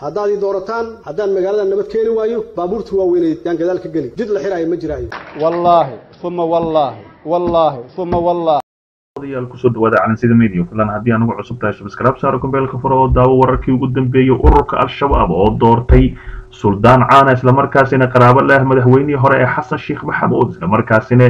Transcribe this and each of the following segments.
haddaad ii doorataan haddaan magaalada nabad keeni waayo baabuurta waaweyneed yaan gadaal ka geli jid la xiraayo ma jiraayo wallaahi uma wallaahi wallaahi uma wallaahi odayaal kusoo dhawaada calansida media filan haddii aan ugu cusub tahay subscribe saaro kumbeelka furo oo daawo wararkii ugu dambeeyey ururka al-shabaab oo doortay suldaan caana islamarkaasina qaraabo leh madaxweynihii hore ee xasan sheekh maxamuud islamarkaasina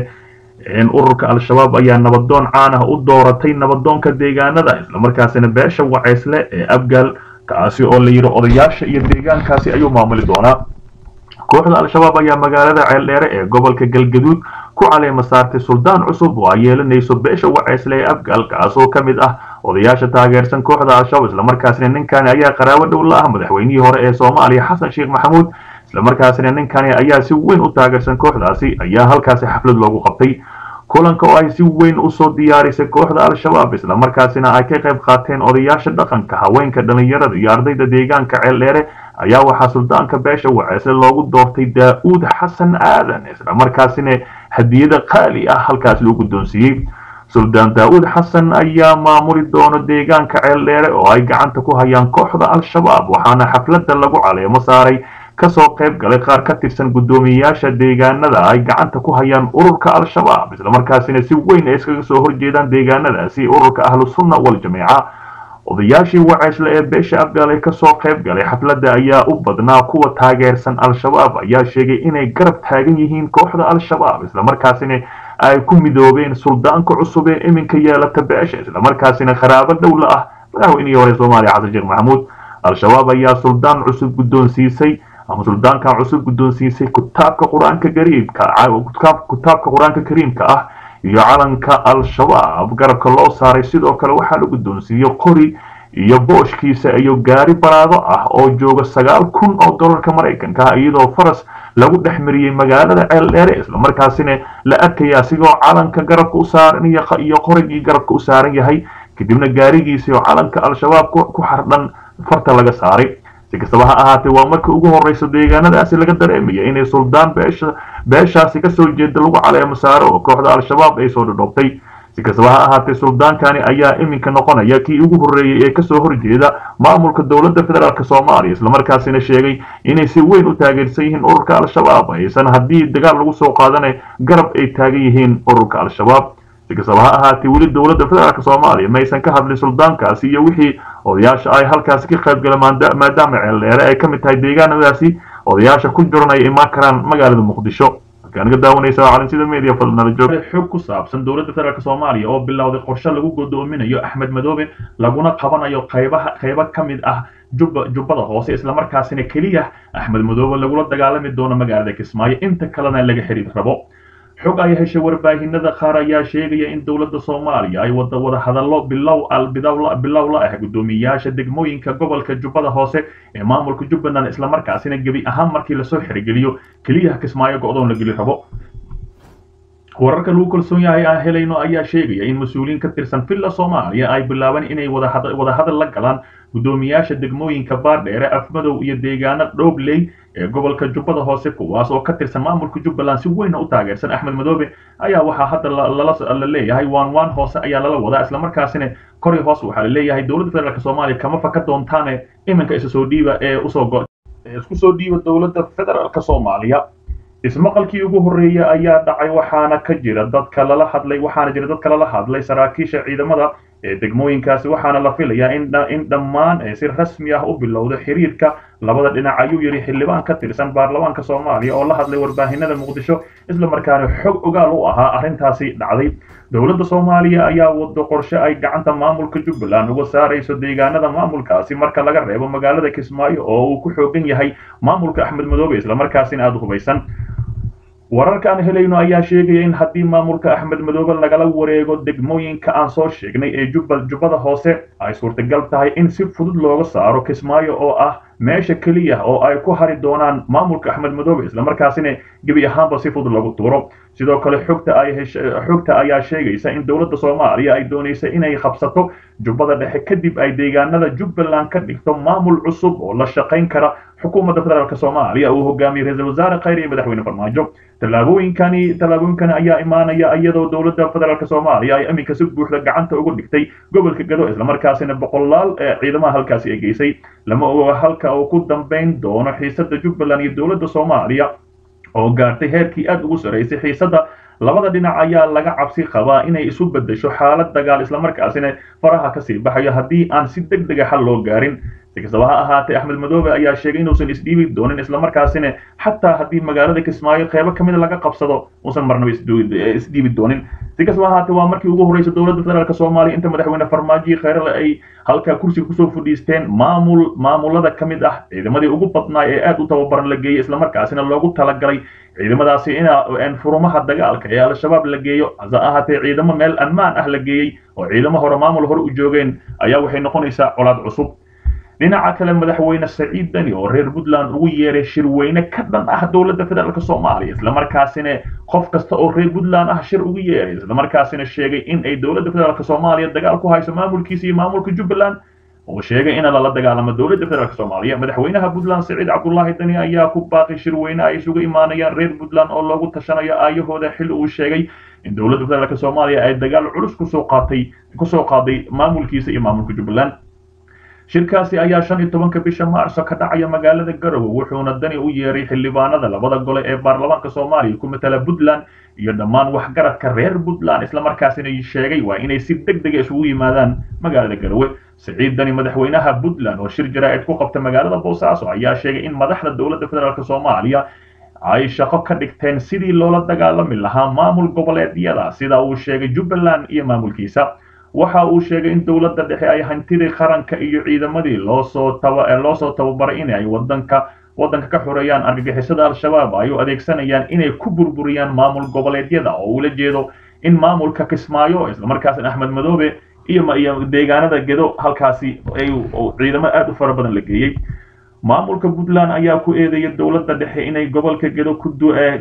ururka al-shabaab ayaa nabadoon caan ah u dooratay nabadoonka deegaanada islamarkaasina beesha waceysle ee abgaal kaasi oo la yidhi odayaasha iyo deegaankaasi ayuu maamuli doonaa kooxda al-shabaab ayaa magaalada ceeldheere ee gobolka galgaduud ku caleema saartay suldaan cusub oo ay yeelanayso beesha waceysle ee abgaal kaasoo ka mid ah odayaasha taageersan kooxda al-shabaab islamarkaasina ninkani ayaa qaraabo dhow la ah madaxweynihii hore ee soomaaliya xasan sheekh maxamuud islamarkaasina ninkani ayaa si weyn u taageersan kooxdaasi ayaa halkaasi xaflad loogu qabtay kulanka oo ay si weyn usoo diyaarisay kooxda al-shabaab islamarkaasina ay ka qayb qaateen odayaasha dhaqanka haweenka dhalinyarada iyo ardayda deegaanka ceeldheere ayaa waxaa suldaanka beesha waceysle loogu doortay daa-uud xasan aadan islamarkaasina hadiyada qaali ah halkaas loo guddoonsiiyey suldaan daa-uud xasan ayaa maamuli doono deegaanka ceeldheere oo ay gacanta ku hayaan kooxda al-shabaab waxaana xafladda lagu caleemo saaray kasoo qayb galay qaar ka tirsan guddoomiyeyaasha deegaanada ay gacanta ku hayaan ururka al-shabaab islamarkaasina si weyn ay iskaga soo horjeedaan deegaanadaasi ururka ahlusunna wal-jameeca odayaashii waceysle ee beesha afgaal ee kasoo qayb galay xafladda ayaa u badnaa kuwa taageersan al-shabaab ayaa sheegay inay garab taagan yihiin kooxda al-shabaab islamarkaasina ay ku midoobeen suldaanka cusub ee iminka yeelata beesha islamarkaasina qaraabo dhow la ah madaxweynihii hore soomaaliya xasan sheekh maxamuud al-shabaab ayaa suldaan cusub guddoonsiisay ama suldaankan cusub guddoonsiisay kutaabka qur-aanka kariimka kutaabka qur-aanka kariimka ah iyo calanka al-shabaab garabka loo saaray sidoo kale waxaa la guddoonsiiyey qori iyo booshkiisa iyo gaari baraado ah oo jooga sagaal kun oo dollarka maraykanka ah iyadoo faras lagu dhex mariyey magaalada ceeldheere islamarkaasina la arkaya asigoo calanka garabka u saaran iyo qorigii garabka u saaran yahay kadibna gaarigiisa oo calanka al-shabaab ku xardhan farta laga saaray si kastaba ha ahaatee waa markii ugu horreysa deegaanadaasi laga dareemaya inay suldaan beesha beeshaasi kasoo jeeda lagu caleemo saaro oo kooxda al-shabaab ay soo dhadhoobtay si kastaba ha ahaatee suldaankani ayaa iminka noqonaya kii ugu horreeyey ee kasoo horjeeda maamulka dowladda federaalk soomaaliya islamarkaasina sheegay inay si weyn u taageersan yihiin ururka al-shabaab aysan haddii dagaal lagu soo qaadana garab ay taagan yihiin ururka al-shabaab si kastaba ha ahaatee weli dowladda federaalk soomaaliya maysan ka hadlin suldaankaasi iyo wixii odayaasha ay halkaasi ka qayb galeen maadaama ceeldheere ay ka mid tahay deegaanadaasi odayaasha ku jiran ay imaan karaan magaalada muqdisho markaan naga daawanaysa calansida media fadnala joog xog ku saabsan dowladda federaalk soomaaliya oo bilowday qorshe lagu godoominayo axmed madoobe laguna qabanayo qaybaha qaybo ka mid ah jubba jubbada hoose islamarkaasina keliya axmed madoobe lagula dagaalami doono magaalada kismaayo inta kalena laga xiriir rabo xog ay heshay warbaahinada qaar ayaa sheegaya in dowladda soomaaliya ay wada wada hadallo bilow bilow la ah guddoomiyeyaasha degmooyinka gobolka jubbada hoose ee maamulka jubbaland islamarkaasina gebi ahaan markii lasoo xirigeliyo keliya kismaayo go-doon la geli rabo wararka lagu kalsoon yahay aan helayno ayaa sheegaya in mas-uuliyiin ka tirsan villa soomaaliya ay bilaabeen inay wadahadal la galaan guddoomiyaasha degmooyinka baardheere afmadow iyo deegaano dhoobley ee gobolka jubbada hoose kuwaas oo ka tirsan maamulka jubbaland si weyna u taageersan axmed madoobe ayaa waxaa hadda la leeyahay waan waan hoose ayaa lala wadaa islamarkaasina kori hoos waxaa la leeyahay dowladda federaalk soomaaliya kama faka doontaane iminka isa soo dhiiba ee usoo isku soo dhiiba dowladda federaalk soomaaliya ismaqalkii ugu horreeyay ayaa dhacay waxaana ka jira dadka lala hadlay waxaana jira dadka lala hadlay saraakiisha ciidamada ee degmooyinkaasi waxaana la filayaa in dhammaan si rasmi ah u bilowda xiriirka labada dhinac ayuu yidhi xildhibaan ka tirsan baarlamaanka soomaaliya oo la hadlay warbaahinada muqdisho islamarkaana xog ogaal u ahaa arrintaasi dhacday dowladda soomaaliya ayaa wado qorshe ay gacanta maamulka jubbaland uga saarayso deegaanada maamulkaasi marka laga reebo magaalada kismaayo oo uu ku xoogan yahay maamulka axmed madoobe islamarkaasina aada u hubaysan wararka aan helayno ayaa sheegaya in haddii maamulka axmed madoobe lagala wareego degmooyinka aan soo sheegnay ee jubbada hoose ay suurtagal tahay in si fudud looga saaro kismaayo oo ah meesha keliya oo ay ku hari doonaan maamulka axmed madoobe islamarkaasina gebi ahaanba si fudud lagu tuuro sidoo kale xogta ay xogta ayaa sheegaysa in dowladda soomaaliya ay doonaysa inay qabsato jubbada dhexe kadib ay deegaanada jubbaland ka dhigto maamul cusub oo la shaqayn kara xukuumadda federaalk soomaaliya uu hogaamiyey ra-iisul wasaare khayr iyo madaxweyne farmaajo tallaabooyinkani tallaabooyinkani ayaa imaanaya iyadoo dowladda federaalk soomaaliya ay iminka si buuxda gacanta ugu dhigtay gobolka gado islamarkaasina boqolaal ciidamaha halkaasi ay geysay lama oga halka uu ku dambayn doono xiisadda jubbaland iyo dowladda soomaaliya oo gaartay heerkii aad ugu sarraysay xiisadda labada dhinac ayaa laga cabsi qabaa inay isu beddesho xaalad dagaal islamarkaasina faraha kasii baxayo haddii aan si deg dega xal loo gaarin si kastaba ha ahaatee axmed madoobe ayaa sheegay inuusan isdhiibi doonin islamarkaasina xataa haddii magaalada kismaayo qeybo kamida laga qabsado uusan marnaba isdhiibi doonin si kastaba ahaatee waa markii ugu horreysay dowladda federaalk soomaaliya inta madaxweyne farmaajo khayrale ay halkaa kursiga kusoo fadhiisteen maamul maamulada ka mid ah ciidamadii ugu badnaa ee aad u tababaran la geeyey islamarkaasina loogu talagalay ciidamadaasi in furumaha dagaalka ee al-shabaab la geeyo hase ahaatee ciidamo meel ammaan ah la geeyey oo ciidamo hore maamul hore u joogeen ayaa waxay noqonaysaa colaad cusub dhinaca kale madaxweyne saciid dani oo reer puntland ugu yeeray shirweyne ka dhan ah dowladda federaalk soomaaliya islamarkaasina qof kasta oo reer puntland ah shir ugu yeeray islamarkaasina sheegay in ay dowladda federaalk soomaaliya dagaal ku hayso maamulkiisa iyo maamulka jubbaland oo sheegay in lala dagaalamo dowladda federaalk soomaaliya madaxweynaha puntland saciid cabdulaahi dani ayaa ku baaqay shirweyne ay isugu imaanayaan reer puntland oo loogu tashanayo aayahooda xilli uu sheegay in dowladda federaalk soomaaliya ay dagaal culus kusoo qaatay kusoo qaaday maamulkiisa iyo maamulka jubbaland shirkaasi ayaa shan iyo tobanka bisha maarso ka dhacaya magaalada garowe wuxuuna dani u yeeray xildhibaanada labada gole ee baarlamaanka soomaaliya ku matala puntland iyo dhammaan waxgaradka reer puntland islamarkaasina sheegay waa inay si deg dega isugu yimaadaan magaalada garowe siciid dani madaxweynaha puntland oo shir jaraa'id ku qabta magaalada boosaaso ayaa sheegay in madaxda dowladda federaalk soomaaliya ay shaqo ka dhigteen sidii loola dagaalami lahaa maamul goboleedyada sida uu sheegay jubbaland iyo maamulkiisa waxa uu sheegay in dowladda dhexe ay hantidii qaranka iyo ciidamadii loosoo taba loosoo tababaray in ay wadanka waddanka ka xoreeyaan argagixisada al-shabaab ay u adeegsanayaan inay ku burburiyaan maamul goboleedyada oo ula jeedo in maamulka kismaayo islamarkaasna axmed madoobe iyo iyo deegaanada gedo halkaasi ay ciidamo aad u fara badan la geeyey maamulka puntland ayaa ku eedeeya dowladda dhexe inay gobolka gedo ku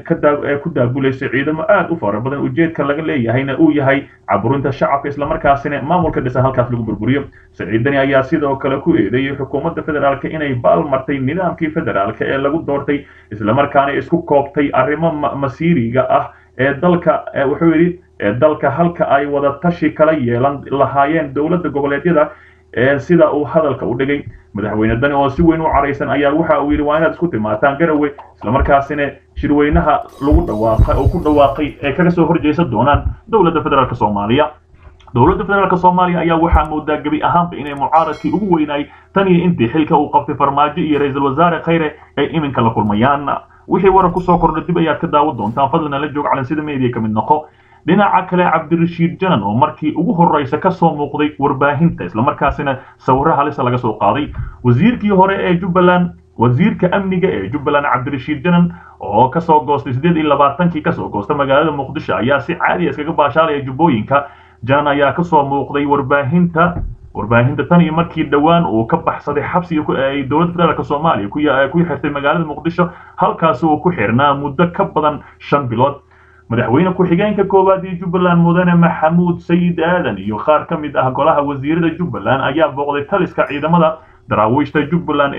daabulayso ciidamo aad u fara badan ujeedka laga leeyahayna uu yahay caburinta shacabka islamarkaasina maamulka dhisa halkaas lagu burburiyo saciidani ayaa sidoo kale ku eedeeyey xukuumadda federaalk inay baalmartay nidaamkii federaalk ee lagu doortay islamarkaana isku koobtay arrimo masiiriga ah ee dalka wuxuu yidhi ee dalka halka ay wada tashi kala yeelan lahaayeen dowladda goboleedyada sida uu hadalka u dhigay madaxweyne dani oo si weyn u caraysan ayaa waxa uu yidhi waa inaad isku timaataan garowe islamarkaasina shirweynaha lagu dhawaaqa oo ku dhawaaqay ee kaga soo horjeesan doonaan dowladda federaalk soomaaliya dowladda federaalk soomaaliya ayaa waxaa moodaa gebi ahaanba inay mucaaradkii ugu weynaay tan iyo intii xilka uu qabtay farmaajo iyo ra-iisul wasaare khayre ay iminka la kulmayaan wixii waran kusoo kordha dib ayaad ka daawan doontaan fadlan la joog calansida media ka mid noqo dhinaca kale cabdirashiid janan oo markii ugu horreysa ka soo muuqday warbaahinta islamarkaasina sawirro halisa laga soo qaaday wasiirkii hore ee jubbaland wasiirka amniga ee jubbaland cabdirashiid janan oo kasoo goostay siddeed iyo labaatankii kasoo goosta magaalada muqdisho ayaa si caadiya iskaga baashaalaya jubbooyinka janan ayaa kasoo muuqday warbaahinta warbaahinta tan iyo markii dhowaan uu ka baxsaday xabsiga ay dowladda federaalk soomaaliya ku xirtay magaalada muqdisho halkaasi uu ku xirnaa muddo ka badan shan bilood madaxweyne ku-xigeenka koowaad ee jubbaland mudane maxamuud sayid aadan iyo qaar ka mid ah golaha wasiirada jubbaland ayaa booqday taliska ciidamada daraawiishta jubbaland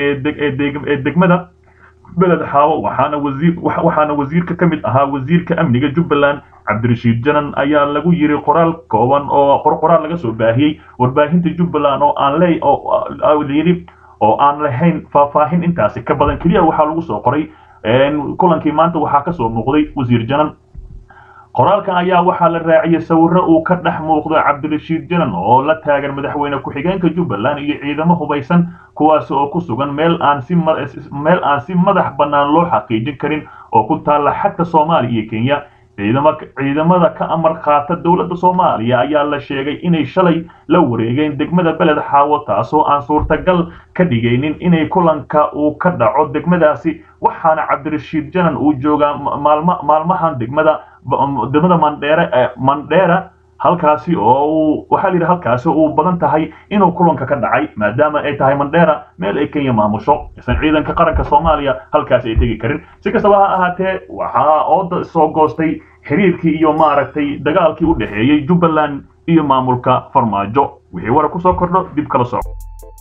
ee degmada beled xaawo waxaana wasiir waxaana wasiirka ka mid ahaa wasiirka amniga jubbaland cabdirashiid janan ayaa lagu yiri qoraal kooban oo qoraal laga soo baahiyey warbaahinta jubbaland oo aan le oo yidhi oo aan lahayn faahfaahin intaasi ka badan keliya waxaa lagu soo qoray kulankii maanta waxaa kasoo muuqday wasiir janan qoraalkan ayaa waxaa la raaciyey sawirro uu ka dhex muuqdo cabdirashiid janan oo la taagan madaxweyne ku-xigeenka jubbaland iyo ciidamo hubaysan kuwaas oo ku sugan meel aan si meel aan si madax bannaan loo xaqiijin karin oo ku taalla xagta soomaaliya iyo kenya ciidamada ka amar qaata dowladda soomaaliya ayaa la sheegay inay shalay la wareegeen degmada beled xaawo taasoo aan suurtagal ka dhigaynin inay kulanka uu ka dhaco degmadaasi waxaana cabdirashiid janan uu joogaa maalmahan degmada degmada mandheere mandheera halkaasi oo uu waxaa la yidhi halkaasi uu badan tahay inuu kulanka ka dhacay maadaama ay tahay mandheera meel ay kenya maamusho isan ciidanka qaranka soomaaliya halkaasi ay tegi karin si kastaba ha ahaatee waxaa ooda soo goostay xiriirkii iyo maaragtay dagaalkii u dhexeeyey jubbaland iyo maamulka farmaajo wixii wara kusoo kordho dib kala soco